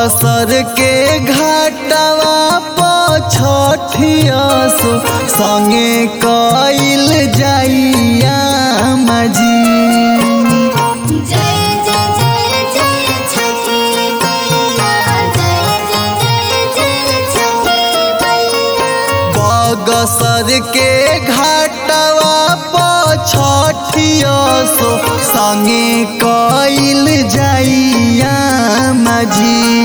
बगसर के घाटवा पछठिया सो संगे कइल जाइया मजी जय जय जय जय छठी मैया जय जय जय जय छठी मैया बगसर के घाटवा पछठिया सो संगे कइल जाइया मजी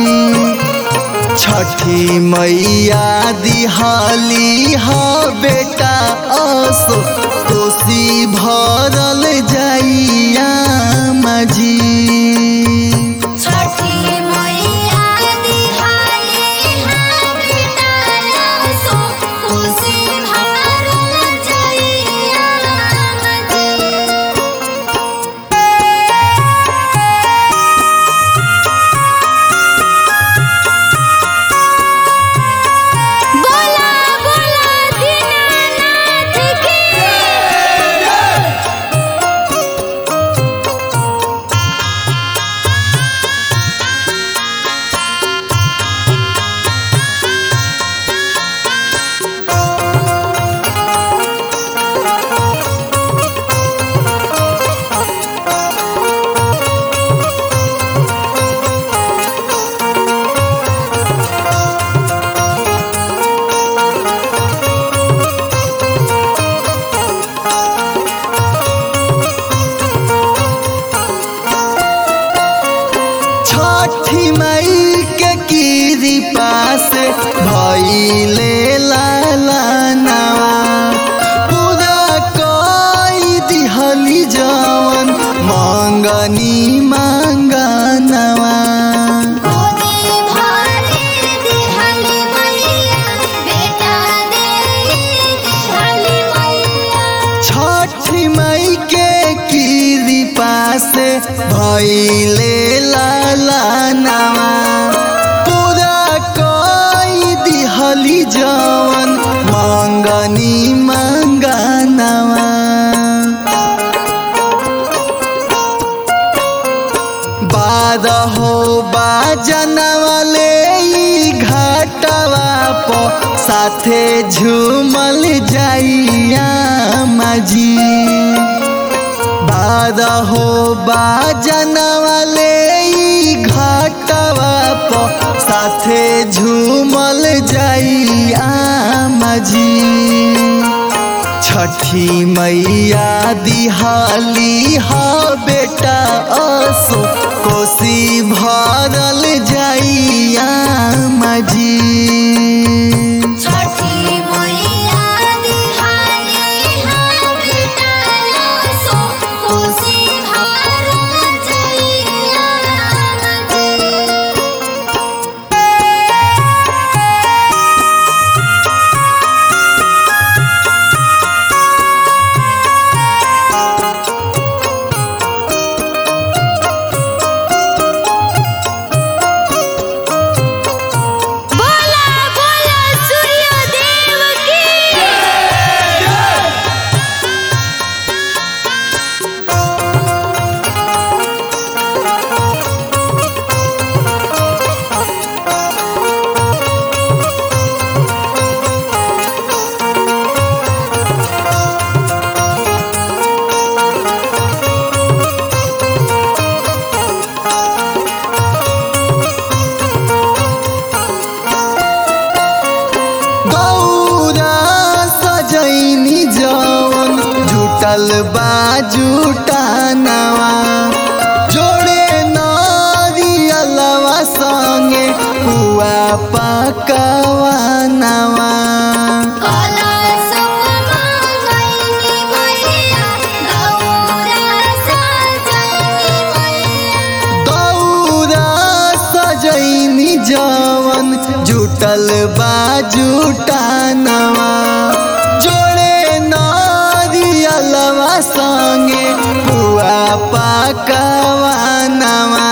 छठी मैया दिहाली हा बेटा असो कोसी भरल जाइया मजी छठी मैया दिहाली हा बेटा सो खुशी भरल जइया मजी बोला बोला दीनानाथ की छठी मई के कृपा से भइले लाला नवा पूरा कई दिहली जवन मंगनी मंगनवा गोदी भरे दिहाली मैया बेटा दे दिहाली मैया छठी मई के कृपा से भइले लाला नवा पूरा कई दिहली जवन मंगनी मंगनवा बारहो बाजनवाले ई घाटवा प साथे झूमल जाइया मजी बारहो बाजनवाले ई घाटवा प साथे झूमल जाइया मजी छठी मैया दिहाली हा बेटा असो कोसी भरल जाइया मजी छठी मैया दिहाली हा बेटा सो खुशी भरल जइया मजी बोला बोला सूर्यदेव की गौरा सजैनी जवन जुटल बा जुटानवा जोड़े नारियलवा संगे हुआ पकवा नवा काला सपना गईनी मैया गौरा सजनी मैया दौरा सजैनी जवन जुटल बा जुटानवा जोड़े नारियलवा संगे हुआ पकवा नवा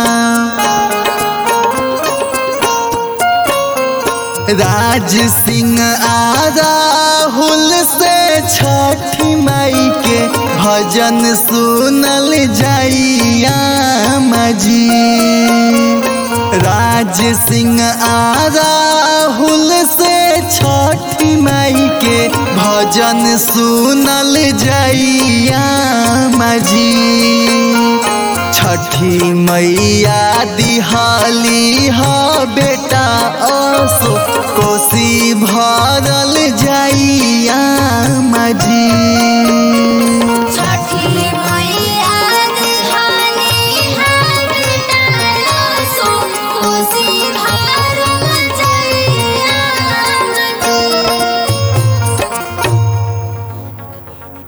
राज सिंह आ राहुल से छठी माई के भजन सुनल जाइया मजी राज राज सिंह आ राहुल से छठी माई के भजन सुनल जाइया माझी छठी मैया दिहाली ह बेटा असो कोसी भरल जाइया माझी